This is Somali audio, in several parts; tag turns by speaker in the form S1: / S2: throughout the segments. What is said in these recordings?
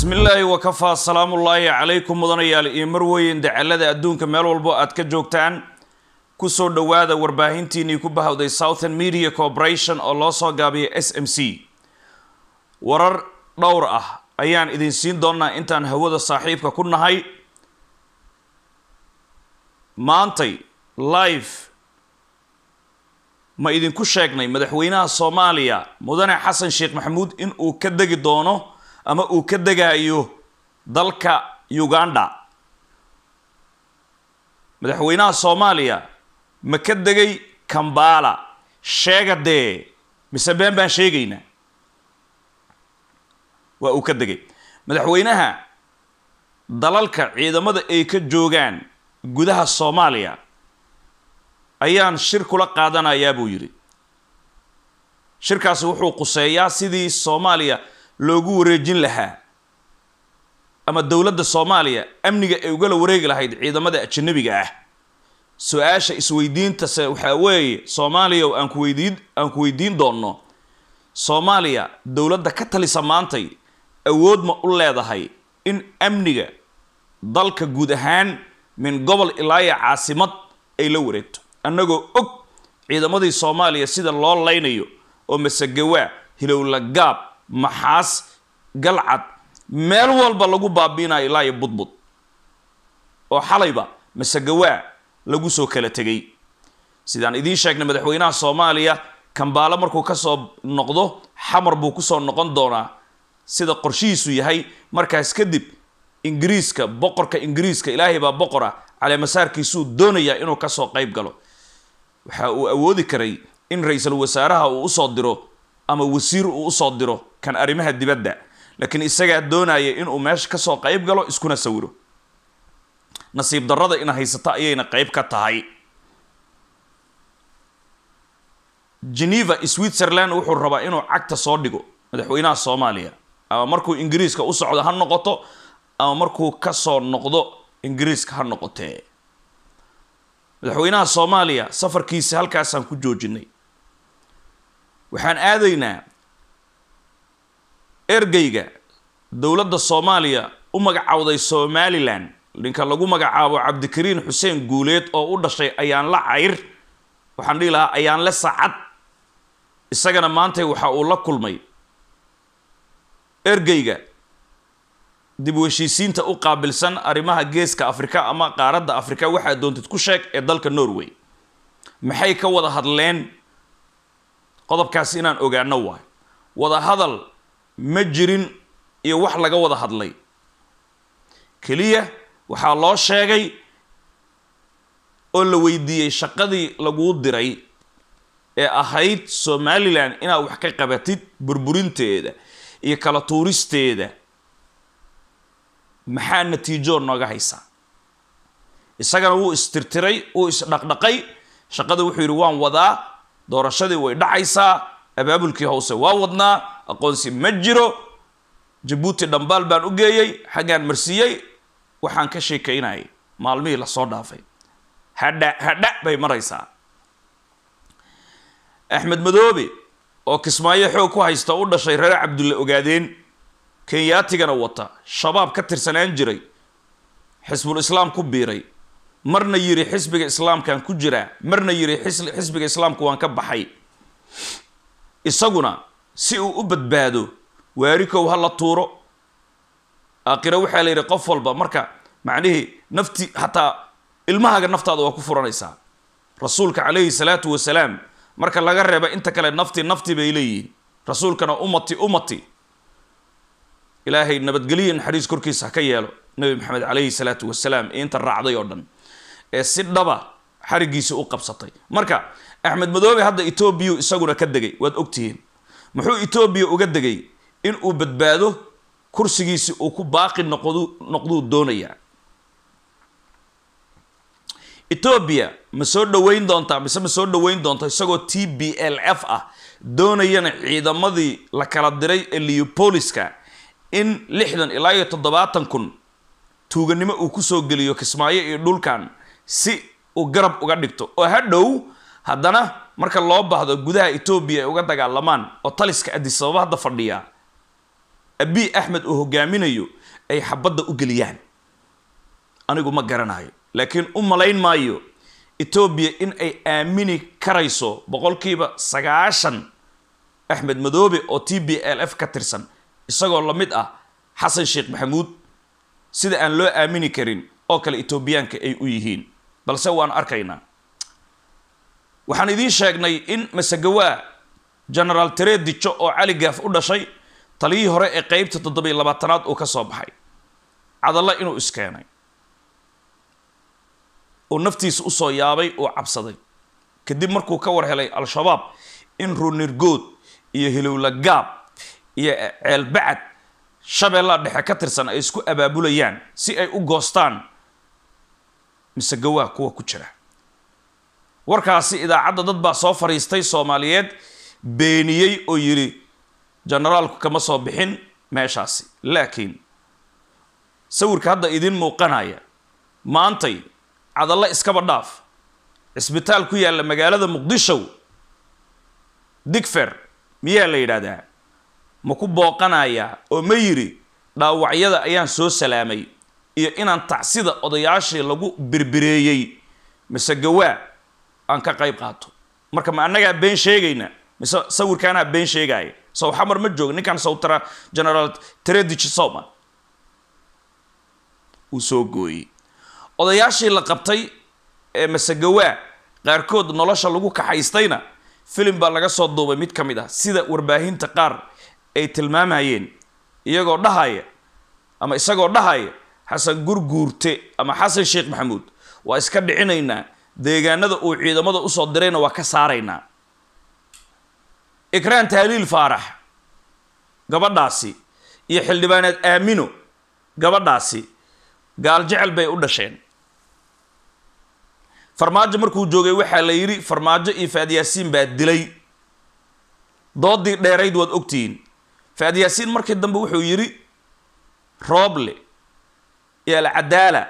S1: bismi illaahi wakafaa salaamullaahi calaykum mudanayaal iyo marweyn dacalada adduunka meel walbo aad ka joogtaan kusoo dhowaada warbaahintiinii ku bahawday southern media corporation oo loo soo gaabiyay s m c warar dhowr ah ayaan idin siin doonaa intaan hawada saaxiibka ku nahay maantay live ma idinku sheegnay madaxweynaha soomaaliya mudane xasan sheekh maxamuud in uu ka degi doono ama uu ka degayo dalka uganda madaxweynaha soomaaliya ma ka degay kambala sheega dee mise been baan sheegaynaa waa uu ka degay madaxweynaha dalalka ciidamada ay ka joogaan gudaha soomaaliya ayaan shir kula qaadanayaa buu yidhi shirkaasi wuxuu quseeyaa sidii soomaaliya loogu wareejin lahaa ama dowladda soomaaliya amniga ay ugala wareegi lahayd ciidamada ajanabiga ah su-aasha isweydiintase waxaa weeye soomaaliya aan ku weydiin aan ku weydiin doonno soomaaliya dowladda ka talisa maantay awood ma u leedahay in amniga dalka guud ahaan min gobol ilaaya caasimad ay la wareegto annagoo og ciidamadii soomaaliya sida loo laynayo oo masagawaa hilowla gaab maxaas galcad meel walba lagu baabiinayo ilaa iyo budbud oo xalayba masagawaa lagu soo kala tegay sidaan idiin sheegnay madaxweynaha soomaaliya kambaalo markuu kasoo noqdo xamar buu kusoo noqon doonaa sida qorshihiisu yahay markaas kadib ingiriiska boqorka ingiriiska ilaahay baa boqora caleemasaarkiisuu doonayaa inuu kasoo qayb galo waxa uu awoodi karay in ra-iisul wasaaraha uu usoo diro ama wasiir uu usoo diro kan arrimaha dibadda laakiin isagaa doonaya inuu meesha kasoo qayb galo iskuna sawiro nasiib darrada ina haysato ayayna qayb ka tahay geneva switzerland wuxuu rabaa inuu cagta soo dhigo madaxweynaha soomaaliya ama markuu ingiriiska u socdo ha noqoto ama markuu kasoo noqdo ingiriiska ha noqotee madaxweynaha soomaaliya safarkiisa halkaasaan ku joojinay waxaan aadaynaa ergeyga dowladda soomaaliya u magacawday somalilan ninka lagu magacaabo cabdikariin xuseen guuleed oo u dhashay ayaan la cayr waxaan dhihi lahaa ayaan le sacad isagana maantay waxa uu la kulmay ergeyga dib u heshiisiinta u qaabilsan arrimaha geeska afrika ama qaaradda afrika waxaa doontid ku sheeg ee dalka norway maxay ka wada hadleen qodobkaasi inaan ogaano waayo wada hadal ma jirin iyo wax laga wada hadlay keliya waxaa loo sheegay oo la weydiiyey shaqadii laguu diray ee ahayd somalilan inaad wax ka qabatid burburinteeda iyo kala tuuristeeda maxaa natiijo nooga haysaa isagana wuu istirtiray wuu isdhaqdhaqay shaqada wuxuu yidhi waan wadaa doorashadii way dhacaysaa abaabulkii hoose waa wadnaa aqoonsi ma jiro jabuuti dhambaal baan u geeyey xaggaan marsiiyey waxaan ka sheekaynayay maalmihii lasoo dhaafay hadha hadha bay maraysaa axmed madoobe oo kismaayo xoog ku haysta u dhashay reer cabdulle ogaadeen kenyaatigana wata shabaab ka tirsanaan jiray xisbul islaam ku biiray marna yiri xisbiga islaamkaan ku jiraa marna yiri xisbiga islaamku waan ka baxay isaguna si uu u badbaado waarikow ha la tuuro aakhiro waxaa la yidhi qof walba marka macnihii nafti xataa ilmahaaga naftaada waa ku furanaysaa rasuulka calayhi salaatu wasalaam marka laga reeba inta kale nafti nafti bay leeyihiin rasuulkana ummati ummati ilaahay nabadgeliya naxariis korkiisa ha ka yeelo nabi maxamed calayhi salaatu wasalaam ee inta raacday oo dhan ee si dhaba xarigiisa u qabsatay marka axmed madoobe hadda etoobiya isaguna ka degay waad ogtihiin muxuu etoobiya uga degay in uu badbaado kursigiisi uu ku baaqi noqdu noqduu doonayaa etoobiya ma soo dhoweyn doontaa mise ma soo dhoweyn doonta isagoo t b l f ah doonayana ciidamadii la kala diray ee leopoliska in lixdan ilaa iyo toddobaatan kun tuuganimo uu kusoo geliyo kismaayo iyo dhulkan si uu garab uga dhigto oo hadhow haddana marka loo baahdo gudaha etoobiya ay uga dagaalamaan oo taliska adisababa hadda fadhiya abiy axmed uu hogaaminayo ay xabadda u geliyaan anigu ma garanayo laakiin u malayn maayo etoobiya in ay aamini karayso boqolkiiba sagaashan axmed madoobe oo t b l f ka tirsan isagoo la mid ah xasan sheekh maxamuud sida aan loo aamini karin oo kale etoobiyaanka ay u yihiin balse waan arkaynaa waxaan idiin sheegnay in masagawaa genaraal tered dijo oo cali gaaf u dhashay taliyihii hore ee qeybta toddobiyo labaatanaad uu ka soo baxay cadalla inuu iskeenay uu naftiisa usoo yaabay uu cabsaday kadib markuu ka war helay al-shabaab in runirgood iyo hilowla gaab iyo ceelbacad shabeellaha dhexe ka tirsan ay isku abaabulayaan si ay u goostaan mise gawaa kuwa ku jira warkaasi idaacadda dad baa soo fadhiistay soomaaliyeed beeniyey oo yidhi generaalku kama soo bixin meeshaasi laakiin sawirka hadda idiin muuqanaya maantay cadallo iskaba dhaaf cisbitaal ku yaalla magaalada muqdisho digfer miyaa la yidhaahdaa ma ku booqanayaa oo ma yidhi dhaawacyada ayaan soo salaamay iyo inaan tacsida odayaashii lagu birbireeyey mise gawaa aan ka qayb qaato marka ma annagaa been sheegayna mise sawirkaanaa been sheegaya sow xamar ma joogo ninkan sawtara generaal tredich soma uu soo gooyey odayaashii la qabtay ee masagawaa qaarkood nolosha lagu kaxaystayna filim baa laga soo duubay mid ka mid ah sida warbaahinta qaar ay tilmaamayeen iyagoo dhahaya ama isagoo dhahaya xasan gurguurte ama xasan sheekh maxamuud waa iska dhicinaynaa deegaanada uu ciidamada usoo dirayna waa ka saaraynaa ikraan tahliil faarax gabadhaasi iyo xildhibaaneed aamino gabadhaasi gaal jecel bay u dhasheen farmaajo markuu joogay waxaa la yidhi farmaajo iyo faadyaasiin baa dilay doodii dheerayd waad ogtihiin faadyaasiin markii dambe wuxuu yidhi rooble iyo alcadaala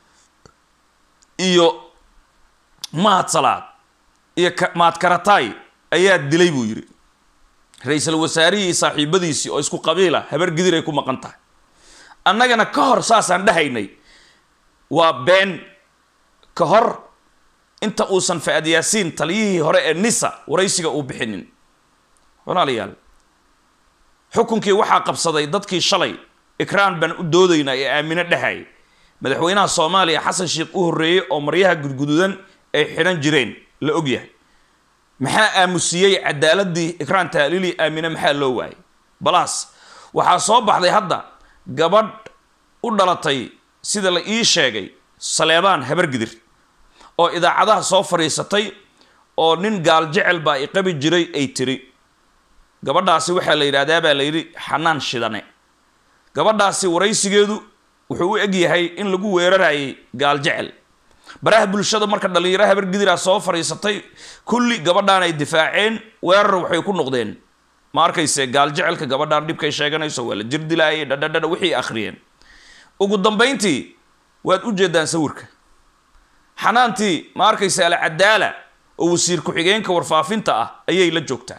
S1: iyo mahad salaad iyo mahad karataay ayaa dilay buu yidhi ra-iisul wasaarihii saaxiibadiisii oo isku qabiila habar gidir ay ku maqan tahay annagana ka hor saasaan dhahaynay waa been ka hor inta uusan fa-ad yaasiin taliyihii hore ee nisa waraysiga uu bixinin walaalayaal xukunkii waxaa qabsaday dadkii shalay ikraan baan u doodaynaa ee aamino dhahay madaxweynaha soomaaliya xasan sheekh u horreeyey oo maryaha gudgududan ay xidhan jireen la ogyahay maxaa aamusiyey cadaaladii ikraan taaliili aamine maxaa loo waayay balaas waxaa soo baxday hadda gabadh u dhalatay sida la ii sheegay saleebaan habargidir oo idaacadaha soo fadhiisatay oo nin gaal jecel baa i qabi jiray ay tiri gabadhaasi waxaa la yidhahdaa baa la yidhi xanaan shidane gabadhaasi waraysigeedu wuxuu u eg yahay in lagu weerarayay gaal jecel baraha bulshada marka dhallinyaro habargidiraa soo fadhiisatay kulli gabadhaan ay difaaceen weerar waxay ku noqdeen ma arkayse gaal jecelka gabadhaan dhibkay sheeganayso waa la jirdilaayay dhadhadhadha wixii akhriyeen ugu dambayntii waad u jeedaan sawirka xanaantii ma arkayse alcadaala oo wasiir ku-xigeenka warfaafinta ah ayay la joogtaa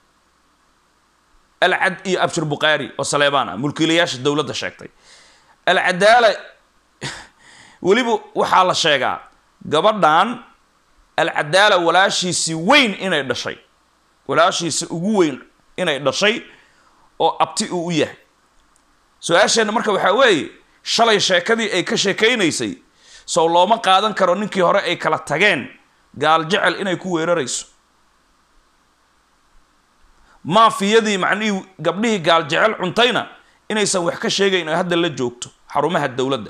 S1: alcad iyo abshir bukhaari oo saleebaan ah mulkiilayaasha dowladda sheegtay alcadaala weliba waxaa la sheegaa gabadhan alcadaala walaashiisii weyn inay dhashay walaashiisi ugu weyn inay dhashay oo abti uu u yahay su-aasheenna marka waxaa weeye shalay sheekadii ay ka sheekaynaysay sow looma qaadan karo ninkii hore ay kala tageen gaal jecel inay ku weerarayso maafiyadii macnihii gabdhihii gaal jecel cuntayna inaysan wax ka sheegayn oo hadda la joogto xarumaha dowladda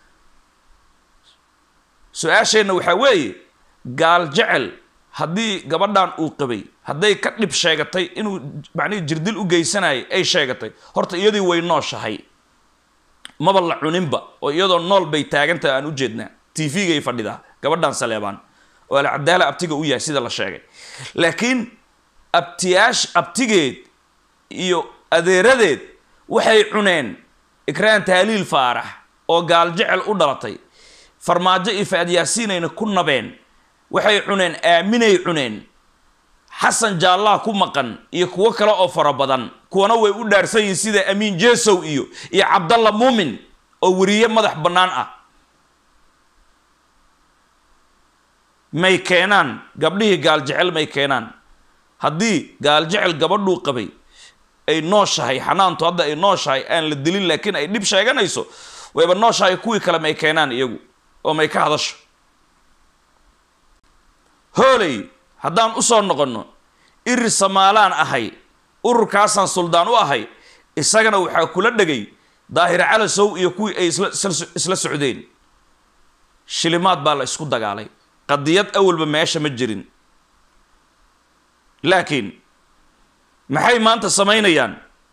S1: su-aasheenna waxaa weeye gaal jecel haddii gabadhan uu qabay hadday ka dhib sheegatay inuu macnihii jirdil u geysanayay ay sheegatay horta iyadii way nooshahay maba la cuninba oo iyadoo nool bay taagantaha aan u jeednaa t v-gay fadhidaa gabadhan saleebaan oo alcadaala abtiga u yahay sida la sheegay laakiin abtiyaash abtigeed iyo adeeradeed waxay cuneen ikraan taaliil faarax oo gaal jecel u dhalatay farmaajo iyo faad yaasiinayna ku nabeen waxay cuneen aaminay cuneen xasan jaallaha ku maqan iyo kuwo kale oo fara badan kuwana way u dhaarsan yihiin sida amiin jesow iyo iyo cabdalla muumin oo weriye madax bannaan ah may keenaan gabdhihii gaaljecel may keenaan haddii gaaljecel gabadhuu qabay ay nooshahay xanaantu hadda ay nooshahay aan la dilin laakiin ay dhib sheeganayso wayba nooshahay kuwii kale may keenaan iyagu oo may ka hadasho hooley haddaan usoo noqonno iri samaalaan ahay ururkaasaan suldaan u ahay isagana waxaa kula dhegay daahir calasow iyo kuwii ay isla socdeen shilimaad baa la isku dagaalay qadiyad awalba meesha ma jirin laakiin maxay maanta samaynayaan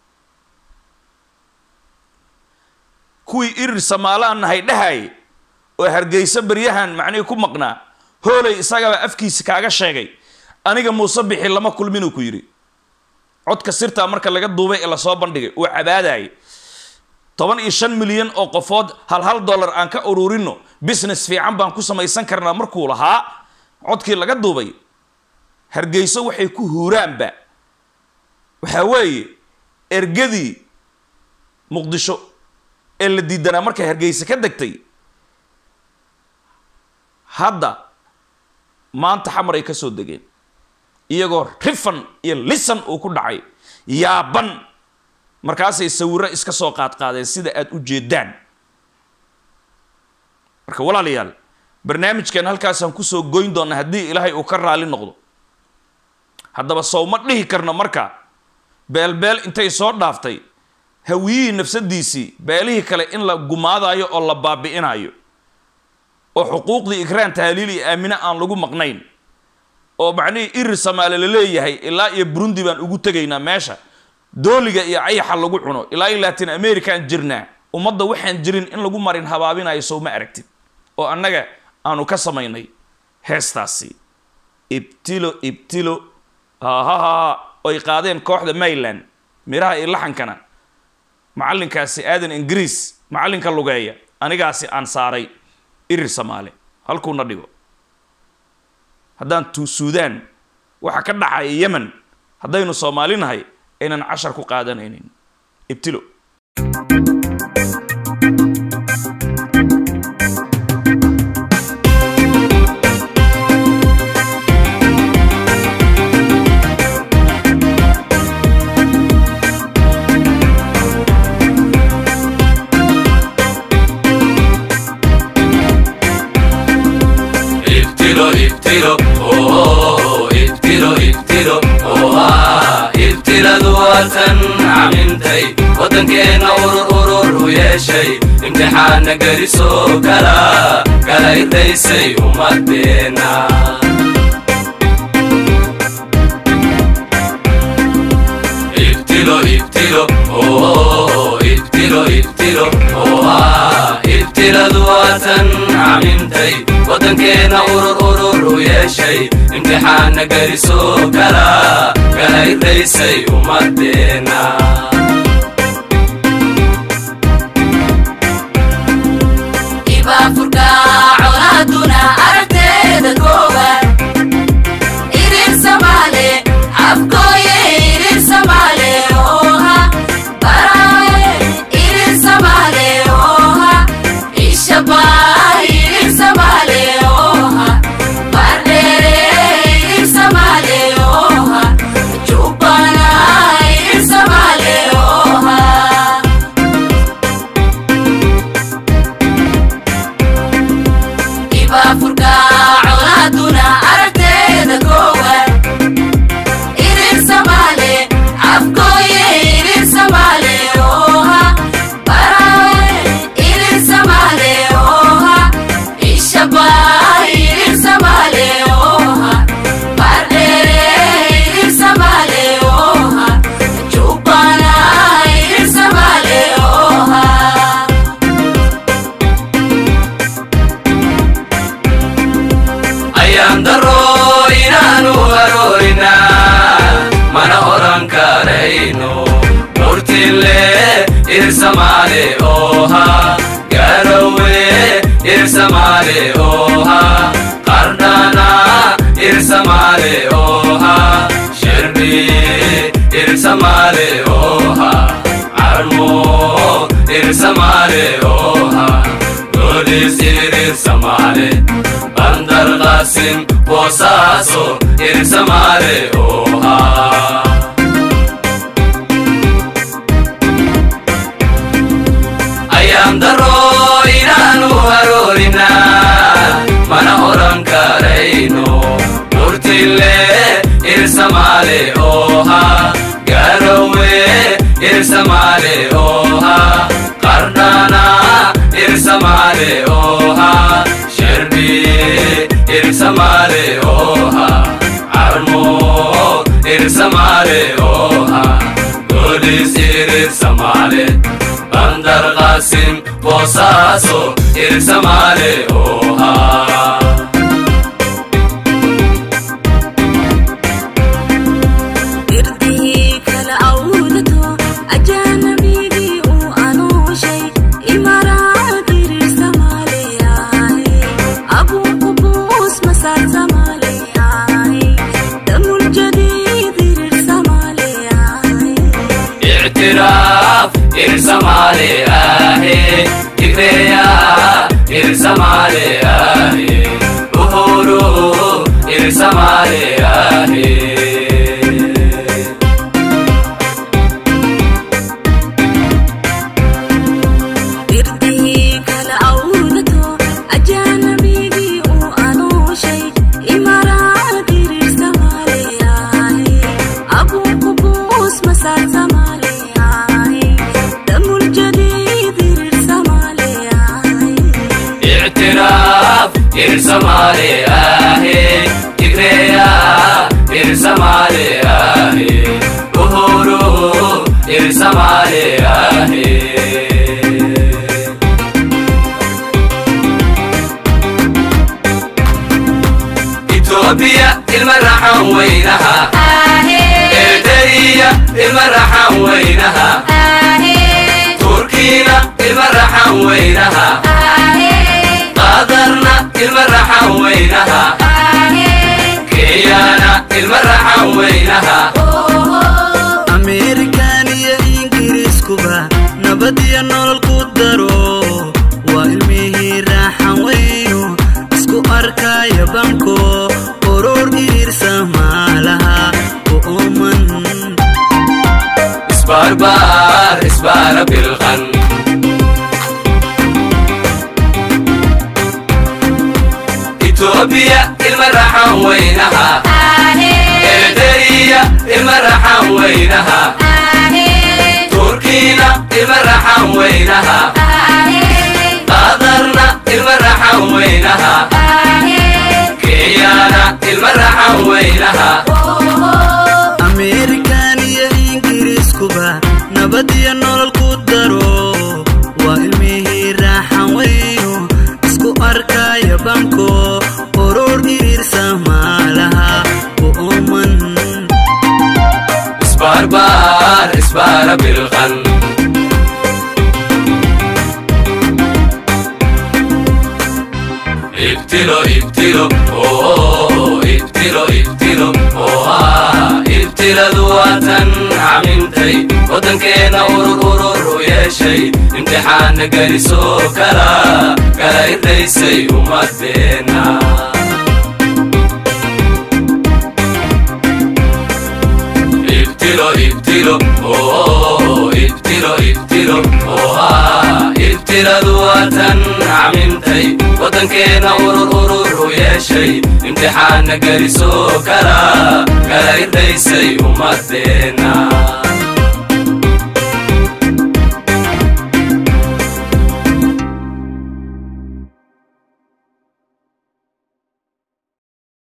S1: kuwii irir samaalaan nahay dhahay oo hargeysa baryahan macnihii ku maqnaa hooley isagaba afkiisa kaaga sheegay aniga muuse bixi lama kulminuu ku yidhi codka sirtaa marka laga duubay ee lasoo bandhigay uu cabaadayay toban iyo shan milyan oo qofood hal hal dollar aan ka ururino business fiican baan ku samaysan karnaa markuu lahaa codkii laga duubay hargeyso waxay ku huuraanba waxaa weeye ergadii muqdisho ee la diidanaa markay hargeysa ka degtay hadda maanta xamar ay ka soo degeen iyagoo rifan iyo lisan uu ku dhacay yaaban markaasay sawiro iska soo qaadqaadeen sida aada u jeedaan marka walaalayaal barnaamijkan halkaasaan kusoo goyn doonaa haddii ilaahay uu ka raali noqdo haddaba sow ma dhihi karno marka beelbeel intay soo dhaaftay hawiyihii nafsadiisii beelihii kale in la gumaadayo oo la baabi'inayo oo xuquuqdii ikraan tahliil iyo aamine aan lagu maqnayn oo macnihii irir samaale la leeyahay ilaa iyo burundi baan ugu tegaynaa meesha dooliga iyo ayaxa lagu cuno ilaa iyo latin american jirnaa ummadda waxaan jirin in lagu marin habaabinayo sow ma aragtid oo annaga aanu ka samaynay heestaasi ibtilo ibtilo hahaha oy qaadeen kooxda mayland miraha iyo laxankana macallinkaasi aadan ingiriis macallinka lugeeya anigaasi aan saaray irir samaale halkuuna dhigo haddaan tu suudaan waxa ka dhacaya yemen haddaynu soomaali nahay aynan cashar ku qaadanaynin ibtilo
S2: ibtilo ibtilo oh ibtilo ibtilo oha ibtiladu waatan camintay waddankeenna urur urur u yeeshay imtixaana gelisoo kala kala irdaysay ummadeenna ibtilo ibtilo oh ibtilo ibtilo oha ibtiladu waatan camintay waddankeenna urur urur u yeeshay imtixaana gelisoo kala kala irdaysay ummadeenna
S3: ibaafurka colaaduna aragteeda koowaad irir samaale afkooye irir samaale oha baraaye irir samaale oha ishabaa irir samaale oha bardheere irir samaale oha jubbana irir samaale oha ibaafurka colaaduna aragteeda koowaad irir samaale afkooye irir samaale oha baraaye irir samaale oha ishabaa irir samaale oha bardheere irir samaale oha jubbana irir samaale oha
S2: ayaan daro inaanu haroorina mana oran karayno murtile irsamaale oha garowe irsamaale oha qardhana irsamaale oha irsamale oha carmo irsamale oha golis irsamale bandar qasim boosaaso irsamale oha ayaan daro inaanu haroorina mana oran karayno murtille irsamale oha garowe irsamale oha qardana irsamale oha sherbi irsamale oha armo irsamale oha golis irsamale bandar qasim boosaaso irsamale oha
S3: irdihii kala awdato ajaanabigii uu anooshay imaraad irir samaaleyahay abuuku buus masaar samaaleyahay damul jadiid irir samaaleyahay
S2: اعتراف ارسمالي آهي تكريا ارسمالي آهي أهورو ارسمالي آهي
S3: irdihii kala awdato ajaanabigii uu anooshay imaraad irir samaaleyahay abuuku buus masaar samaaleyahay damul jadiid irir samaaleyahay
S2: اعتراف ارسمالي آهي تكريا ارسمالي آهي أهورو ارسمالي آهي إثيوبيا المرحة وينها إيديا المرحة وينها تركينا المرحة وينها قادرنا المرحة وينها كيانا المرحة وينها
S4: ameerikan iyo ingiriiskuba nabad iyo nolol ku daro waa ilmihii raaxan weyno isku arkaya banko oror iriirsa maalaha u ooman
S2: اسباربار اسبار بالغن إثيوبيا المرحة وينها إيديا المرحة وينها تركينا المرحة وينها قادرنا المرحة وينها كيانا المرحة وينها
S4: ameerikan iyo ingiriiskuba nabad iyo nolol ku daro waa ilmihii raaxan weyno isku arkaya banko oror iriirsa maalaha u ooman
S2: اسباربار اسبار بالغن ابتلوا ابتلوا اوه ابتلوا ابتلوا اوه ابتلا ذواتا عممتي ودنكينا ورور ورور يا شي امتحان قريسو كلا كلا يديسي ومدينا ابتلوا ابتلوا اوه ابتلوا ابتلوا اوه ابتلا ذواتا عممتي ودنكينا ورور ورور يا شي امتحان قريسو كلا كلا يديسي ومدينا